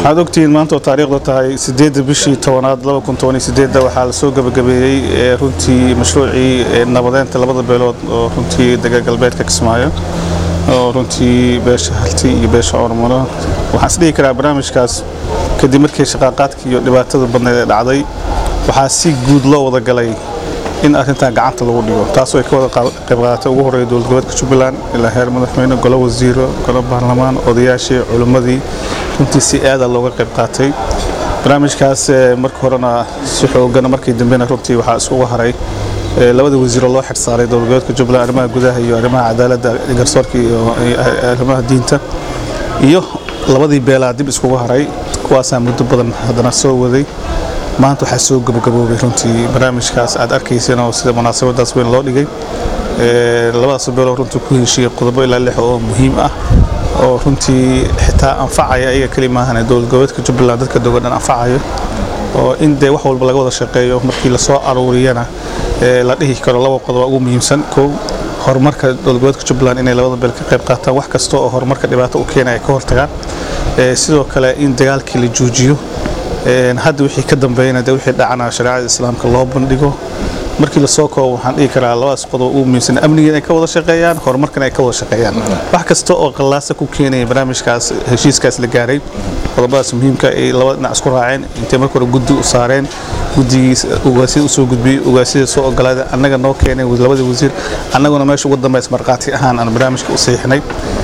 waxaad ogtihiin maanta oo taariikhdu tahay sideedda bishii tobanaad laba kun toban iyo sideedda waxaa lasoo gabagabeeyey ee runtii mashruucii ee nabadeynta labada beelood oo runtii dega galbeedka kismaayo oo runtii beesha halti iyo beesha ormano waxaan isdhihi karaa barnaamijkaas kadib markii shaqaaqaadka iyo dhibaatada badneed ee dhacday waxaa si guud loo wada galay in arrintan gacanta lagu dhigo taasoo ay ka wada qayb qaadatay ugu horreeya dowlad goboleedka jubbaland ilaa heer madaxweyne golo wasiiro golo baarlamaan odayaashii culimmadii runtii si aada looga qayb qaatay barnaamijkaas marka horena si xoogana markii dambena runtii waxaa isugu haray labada wasiiroo loo xirsaaray dowlad goboleedka jubbaland arrimaha gudaha iyo arrimaha cadaaladda garsoorka iyo arrimaha diinta iyo labadii beelaa dib iskugu haray kuwaasaa muddo badan haddana soo waday maanta waxaa soo gabagaboobay runtii barnaamijkaas aad arkayseen oo sida munaasabadaas weyn loo dhigay labadaas beeloo runtii ku heshiiyey qodobo ilaa lix oo muhiim ah oo runtii xitaa anfacaya ayaga keli maahan dowlad goboleedka jubbaland dadka dogodhan anfacayo oo in dee wax walba laga wada shaqeeyo markii lasoo aruuriyana la dhihi karo laba qodoba ugu muhiimsan kow horumarka dowlad goboleedka jubbaland inay labada beel ka qayb qaataan wax kasta oo horumarka dhibaato u keenaya ka hortagaan sidoo kale in dagaalkii la joojiyo hadda wixii ka dambeeyana dee wixii dhacana shareecada islaamka loo bandhigo markii lasoo koobo waxaan dhihi karaa labadaas qodob ugu muhiimsan amniga inay ka wada shaqeeyaan horumarkana ay ka wada shaqeeyaan wax kasta oo qallaasa ku keenaya barnaamijkaas heshiiskaas la gaaray qodobadaas muhiimka ay labada dhinac isku raaceen intay marka hore guddi u saareen guddigiis ugaasida usoo gudbiyey ugaasida soo ogolaaday annaga noo keenay labadii wasiir annaguna meesha ugu dambeys markhaati ahaan aan barnaamijka u saxiixnay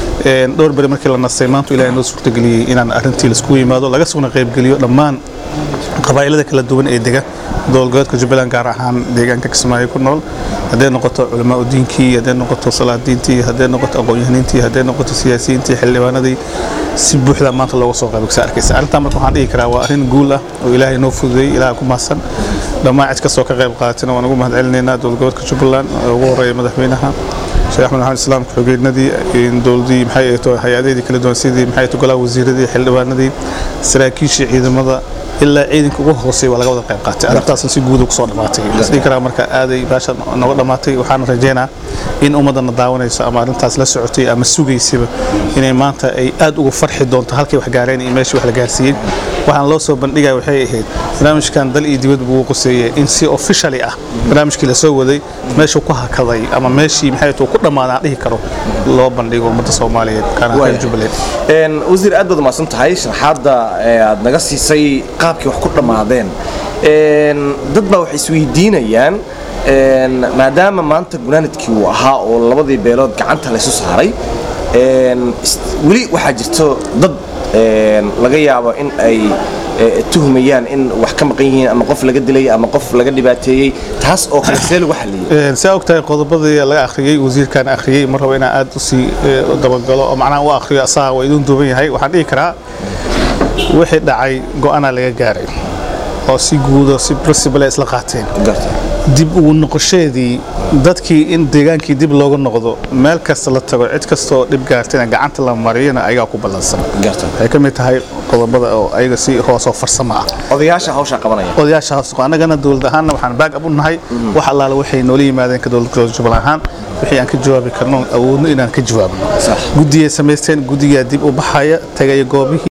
dhowr beri markii la nastay maanta ilaahay noo suurtageliyey inaan arrintii laisku yimaado laga sugna qaybgeliyo dhammaan qabaa'ilada kala duwan ee dega dowlad goboleedka jubbaland gaar ahaan deegaanka kismaayo ku nool hadday noqoto culamaa udiinkii hadday noqoto salaadiintii hadday noqoto aqoon-yahaniintii hadday noqoto siyaasiyiintii xildhibaanadii si buuxda maanta looga soo qaybgasa arkaysa arrintan marka waxaan dhihi karaa waa arrin guul ah oo ilaahay noo fududeeyey ilaaha ku mahadsan dhammaan cid kastoo ka qayb qaadatayna waan ugu mahad celinaynaa dowlad goboleedka jubbaland oo ugu horreeya madaxweynaha sheekh axmed maxamed islaam ku-xigeenadii dowladii maxay ahayto hay-adaheedii kala duwan sidii maxay ahayto golaha wasiiradii xildhibaanadii saraakiishii ciidamada ilaa ciidanka ugu hooseey waa laga wada qayb qaatay arrintaasna si guuda kusoo dhammaatay isdhihi karaa marka aaday baasha nooga dhammaatay waxaan rajeynaa in ummadana daawanayso ama arrintaas la socotay ama sugaysaba inay maanta ay aad ugu farxi doonto halkay wax gaareen iyo meeshii wax la gaarsiiyey waxaan loo soo bandhigaya waxay ahayd barnaamijkan dal iyo dibad buu quseeyey in si officially ah barnaamijkii lasoo waday meeshuu ku hakaday ama meeshii maxay ku dhammaaday aan dhihi karo loo bandhigo ummadda soomaaliyeed kaana jubbaland wasiir aad baad umahadsan tahay sharaxaadda aad naga siisay qaabkii wax ku dhammaadeen dad baa waxay isweydiinayaan maadaama maanta gunaanadkii uu ahaa oo labadii beelood gacanta laysu saaray weli waxaa jirto dad laga yaabo in ay tuhmayaan in wax ka maqan yihiin ama qof laga dilay ama qof laga dhibaateeyey taas oo kale see lagu xaliyey saa ogtahay qodobadii laga akhriyey wasiirkan akhriyey mar raba inaan aad usii dabagalo oo macnaha u akhriyo asaga waa idin duuban yahay waxaan dhihi karaa wixii dhacay go-aanaa laga gaaray oo si guudo si principle isla qaateen dib ugu noqosheedii dadkii in deegaankii dib looga noqdo meel kasta la tago cid kastaoo dhib gaartayna gacanta la mariyana ayagaa ku ballansan waxay ka mid tahay qodobada oo ayaga si hoosoo farsamo ah odayaasha hawshaa qabanaya odayaasha hoos annagana dowlad ahaanna waxaan baag ab u nahay wax allaale waxay noola yimaadeen ka dowlad gobolka jubbaland ahaan wixii aan ka jawaabi karno awoodno inaan ka jawaabno guddiyay samaysteen guddigaa dib u baxaya tagaya goobihii